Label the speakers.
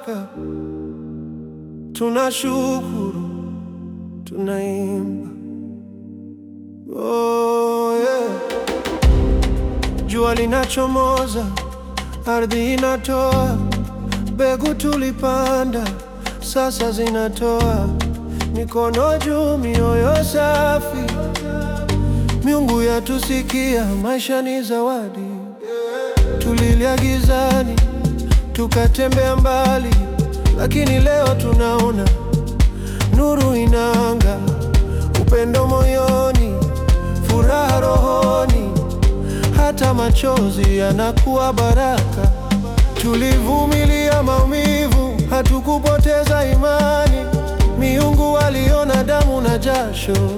Speaker 1: baraka, tunashukuru, tunaimba. Oh, yeah. Jua linachomoza, ardhi inatoa mbegu tulipanda, sasa zinatoa. Mikono juu, mioyo safi, miungu yatusikia. Maisha ni zawadi, tulilia gizani, tukatembea mbali, lakini leo tunaona nuru inanga, upendo moyoni, furaha rohoni, hata machozi yanakuwa baraka. Tulivumilia maumivu, hatukupoteza imani. Miungu waliona damu na jasho,